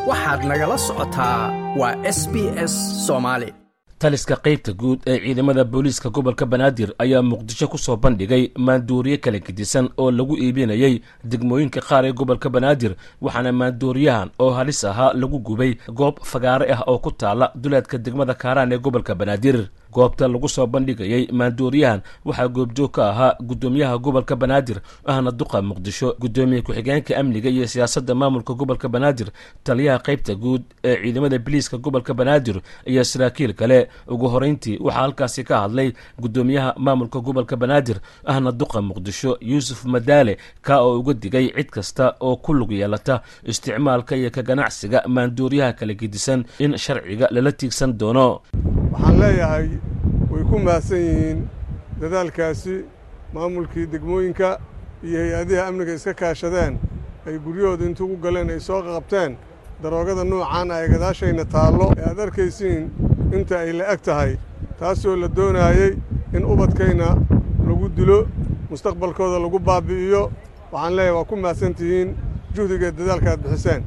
waxaad nagala socotaa waa s b s soomaali taliska qaybta guud ee ciidamada booliiska gobolka banaadir ayaa muqdisho ku soo bandhigay maandooriye kala gedisan oo lagu iibinayay degmooyinka qaar ee gobolka banaadir waxaana maandooriyahan oo halis ahaa lagu gubay goob fagaare ah oo ku taala duleedka degmada kaaraan ee gobolka banaadir goobta lagu soo bandhigayay maandooriyahan waxaa goobjoog ka ahaa guddoomiyaha gobolka banaadir ahna duqa muqdisho guddoomiye ku-xigeenka amniga iyo siyaasadda maamulka gobolka banaadir taliyaha qaybta guud ee ciidamada biliiska gobolka banaadir iyo saraakiil kale ugu horeyntii waxaa halkaasi ka hadlay guddoomiyaha maamulka gobolka banaadir ahna duqa muqdisho yuusuf madaale ka oo uga digay cid kasta oo ku lug yeelata isticmaalka iyo ka ganacsiga maandooriyaha kala gedisan in sharciga lala tiigsan doono waxaan leeyahay way ku mahadsan yihiin dadaalkaasi maamulkii degmooyinka iyo hay-adihii amniga iska kaashadeen ay guryahooda intuu u galeen ay soo qabteen daroogada nuucan ah ee gadaashayna taallo ee aad arkaysiin inta ay la eg tahay taasoo la doonaayey in ubadkayna lagu dilo mustaqbalkooda lagu baabbi'iyo waxaan leeyahay waa ku mahadsan tihiin juhdigeed dadaalka aad bixiseen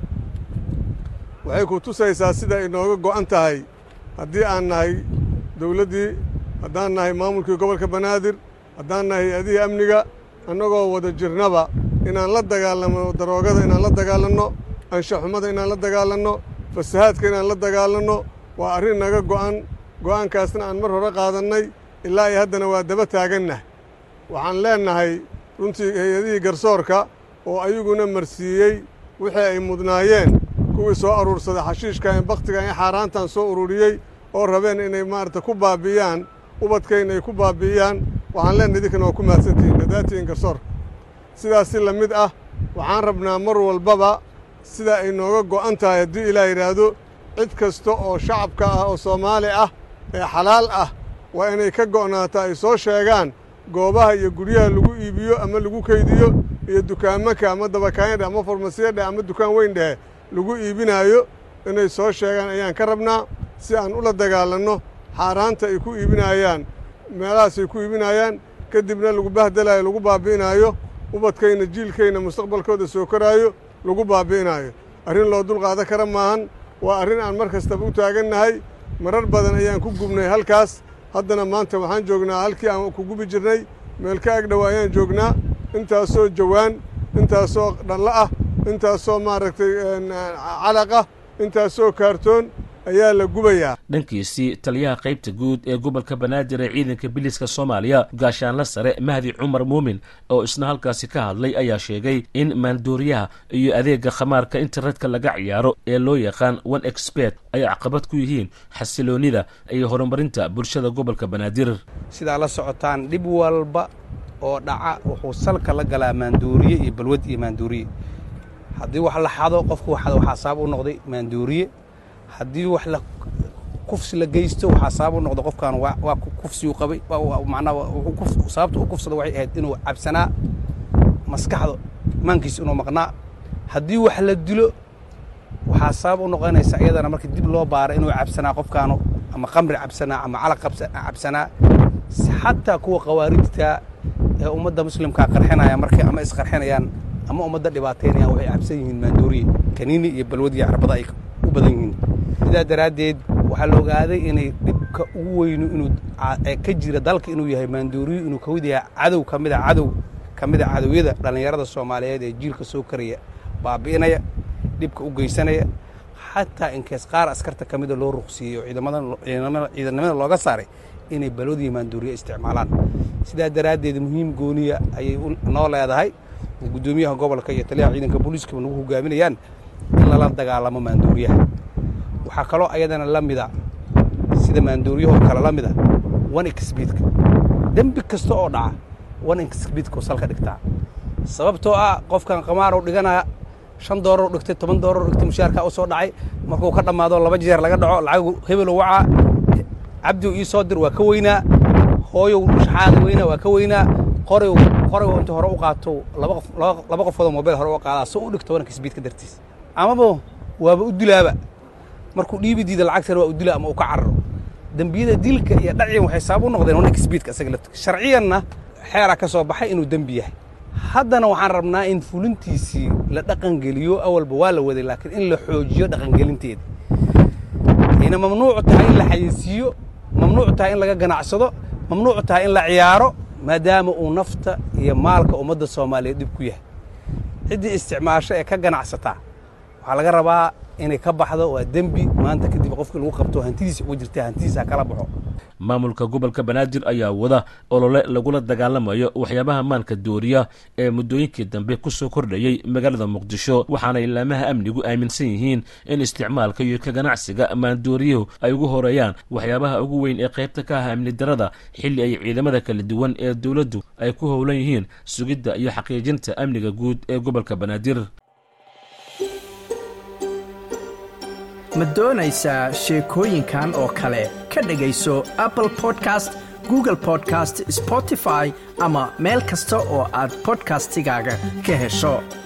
waxay ku tusaysaa sida ay nooga go'an tahay haddii aan nahay dawladdii haddaan nahay maamulkii gobolka banaadir haddaan nahay hay-adihii amniga annagoo wada jirnaba inaan la dagaalanno daroogada inaan la dagaalanno anshaxumada inaan la dagaalanno fasahaadka inaan la dagaalanno waa arrin naga go'an go'aankaasna aan mar hore qaadannay ilaa iyo haddana waa daba taagannahay waxaan leennahay runtii hay-adihii garsoorka oo ayaguna marsiiyey wixii ay mudnaayeen kuwii soo aruursaday xashiishka ee bakhtiga ee xaaraantan soo ururiyey oo rabeen inay maarata ku baabbi'iyaan ubadkayna ay ku baabbi'iyaan waxaan leennahay idinkana waa ku mahadsantihiin dadaatihiin garsoorka sidaas si la mid ah waxaan rabnaa mar walbaba sida ay nooga go'an tahay haddii ilaa yidhaahdo cid kasta oo shacabka ah oo soomaali ah ee xalaal ah waa inay ka go'naata ay soo sheegaan goobaha iyo guryaha lagu iibiyo ama lagu kaydiyo iyo dukaamanka ama dabakaanyadheh ama farmasiyadheh ama dukaan weyn dhehe lagu iibinaayo inay soo sheegaan ayaan ka rabnaa si aan ula dagaalanno xaaraanta ay ku iibinaayaan meelahaas ay ku iibinaayaan kadibna lagu bahdalaayo lagu baabbi'inaayo ubadkayna jiilkayna mustaqbalkooda soo koraayo lagu baabbi'inaayo arrin loo dulqaadan kara maahan waa arrin aan mar kastaba u taagannahay marar badan ayaan ku gubnay halkaas haddana maanta waxaan joognaa halkii aan ku gubi jirnay meel ka agdhowa ayaan joognaa intaasoo jawaan intaasoo dhallo ah intaasoo maaragtay calaq ah intaasoo kaartoon ayaa la gubayaa dhankiisii taliyaha qaybta guud ee gobolka banaadir ee ciidanka biliiska soomaaliya gaashaanla sare mahdi cumar muumin oo isna halkaasi ka hadlay ayaa sheegay in maandooriyaha iyo adeega khamaarka internetka laga ciyaaro ee loo yaqaan one expert ay caqabad ku yihiin xasiloonnida iyo horumarinta bulshada gobolka banaadir sidaa la socotaan dhib walba oo dhaca wuxuu salka la galaa maandooriye iyo balwad iyo maandooriye haddii wax la xado qofku waxada waxaa sabab u noqday maandooriye haddii wax la kufsi la geysto waxaa sabab u noqda qofkan waa kufsi u qabay macnaa sababta u kufsada waxay ahayd inuu cabsanaa maskaxda maankiisa inuu maqnaa haddii wax la dilo waxaa sabab u noqonaysa iyadana markii dib loo baara inuu cabsanaa qofkaanu ama qamri cabsanaa ama calaq cabsanaa xataa kuwa khawaarijta ee ummadda muslimkaa qarxinaya markay ama isqarxinayaan ama ummadda dhibaataynayaan waxay cabsan yihiin maandooriye kaniini iyo balwad iyo carbada ay u badan yihiin sidaa daraaddeed waxaa la ogaaday inay dhibka ugu weynu inuu ka jira dalka inuu yahay maandooriyo inuu ka mid yahay cadow ka mid a cadow ka mid a cadowyada dhallinyarada soomaaliyeed ee jiilka soo karaya baabi'inaya dhibka u geysanaya xataa inkees qaar askarta ka mida loo ruqsiiyey oo ciidanimada looga saaray inay balwad iyo maandooriye isticmaalaan sidaa daraaddeed muhiim gooniya ayay noo leedahay guddoomiyaha gobolka iyo taliyaha ciidanka booliiskaba nagu hogaaminayaan in lala dagaalamo maandooriyaha waxaa kaloo ayadana la mida sida maandooriyahoo kale la mida one exbiidka dembi kasta oo dhaca one exbiidkao salka dhigtaa sababtoo ah qofkan qamaarow dhiganaya shan doorar dhigtay toban doorar dhigtay mushaarkaa u soo dhacay markuu ka dhammaado laba jeer laga dhaco lacagu hebelow wacaa cabdiw ii soo dir waa ka weynaa hooyow shaxaada weynaa waa ka weynaa qoray qoray inta hore u qaato laba qofoodoo mobayl hore u qaadaa soo u dhigto one exbiidka dartiis amaba waaba u dilaaba markuu dhiibi diida lacagtana waa u dila ama uu ka cararo dembiyada dilka iyo dhaciyan waxay sabab u noqdeen one exbiidka isaga laftiga sharciyanna xeeraa ka soo baxay inuu dembi yahay haddana waxaan rabnaa in fulintiisii la dhaqangeliyo awalba waa la waday laakiin in la xoojiyo dhaqangelinteeda ayna mamnuucu tahay in la xayeysiiyo mamnuucu tahay in laga ganacsado mamnuucu tahay in la ciyaaro maadaama uu nafta iyo maalka ummadda soomaaliyeed dhib ku yahay ciddii isticmaasho ee ka ganacsataa waxaa laga rabaa inay ka baxdo waa dembi maanta kadib qofkii lagu qabto hantidiisa uga jirta hantidiisa kala baxo maamulka gobolka banaadir ayaa wada olole lagula dagaalamayo waxyaabaha maanka dooriya ee muddooyinkii dambe ku soo kordhayey magaalada muqdisho waxaana ilaamaha amnigu aaminsan yihiin in isticmaalka iyo ka ganacsiga maandooriyuhu ay ugu horeeyaan waxyaabaha ugu weyn ee qaybta ka ah amni darada xilli ay ciidamada kala duwan ee dowladdu ay ku howlan yihiin sugidda iyo xaqiijinta amniga guud ee gobolka banaadir ma doonaysaa sheekooyinkan oo kale ka dhegayso apple podcast google podcast spotify ama meel kasta oo aad bodkastigaaga ka hesho